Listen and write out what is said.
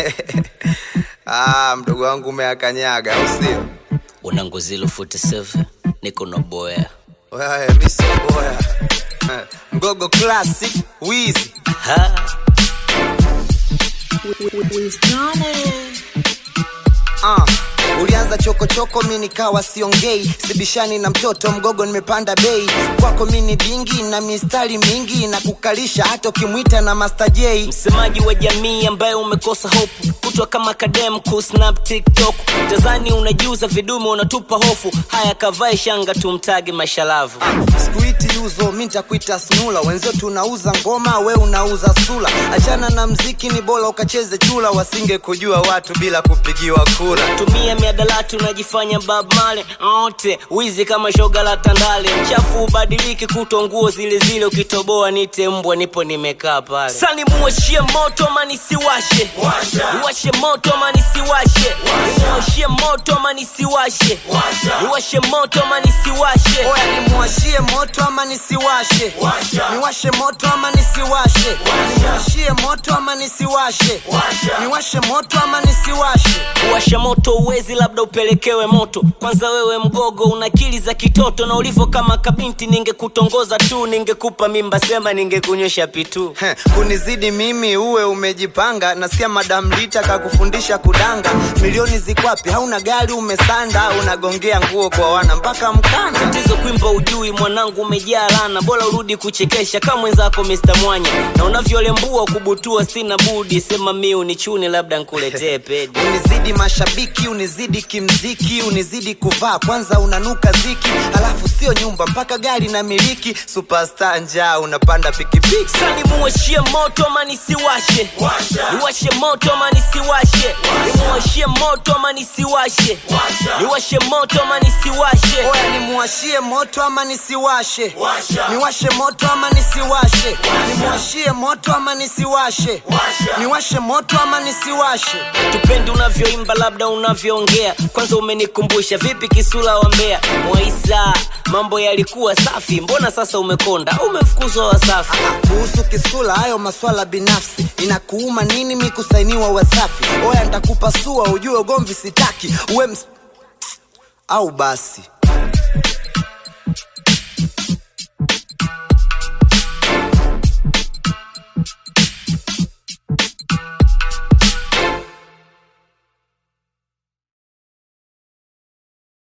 ah, mdogo wangu umeakanyaga au sio? Wanangu zilo 47 niko na boya Wewe mimi sio boya. Eh, Mgogo classic Wizi. ha Ah, ulianza chokochoko mi nikawa siongei sibishani na mtoto mgogo nimepanda bei kwako mi ni dingi na mistari mingi na kukalisha hata ukimwita na Master J msemaji wa jamii ambaye umekosa hope kutwa kama kadem kusnap tiktok tazani unajiuza vidume unatupa hofu haya kavae shanga tumtage mashalavu sikuiti yuzo mi ntakuita snula wenzio tunauza ngoma we unauza sula achana na mziki ni bora ukacheze chula wasinge kujua watu bila kupigiwa kura tumia miadalati unajifanya bab male ote wizi kama shoga la tandale mchafu ubadiliki kutwa nguo zile zile ukitoboa nite mbwa nipo nimekaa pale sani muwashie moto ama nisiwashe niwashe moto ama nisiwashe niwashie moto ama nisiwashe niwashe moto ama nisiwashe oya nimuwashie moto ama nisiwashe niwashe moto ama nisiwashe niwashie moto ama nisiwashe niwashe moto ama nisiwashe kuwasha moto uwezi labda upelekewe moto kwanza wewe mgogo una akili za kitoto na ulivyo kama kabinti ningekutongoza tu ningekupa mimba sema ningekunywesha pitu Heh, kunizidi mimi uwe umejipanga nasikia madam lita kakufundisha kudanga milioni zikwapi hauna gari umesanda unagongea nguo kwa wana mpaka mkanda tatizo kwimba ujui mwanangu umejaa lana bora urudi kuchekesha kama mwenzako Mr. Mwanya na unavyolembua kubutua sina budi sema mi unichune labda nkuletee pedi unizidi mashabiki unizidi kimziki unizidi kuvaa kwanza unanuka ziki alafu sio nyumba mpaka gari na miliki superstar njaa unapanda pikipiki sani muwashie moto ama nisiwashe niwashe moto ama nisiwashe niwashie moto ama nisiwashe niwashe moto ama nisiwashe oya nimuwashie moto ama nisiwashe niwashe moto ama nisiwashe nimuwashie moto ama nisiwashe niwashe moto ama nisiwashe tupendi unavyoimba labda unavyoongea kwanza umenikumbusha vipi kisula wa mbea mwaisa mambo yalikuwa safi mbona sasa umekonda umefukuzwa wasafi kuhusu kisula hayo maswala binafsi inakuuma nini mi kusainiwa wasafi oya ntakupasua ujue ugomvi sitaki uwe ms... au basi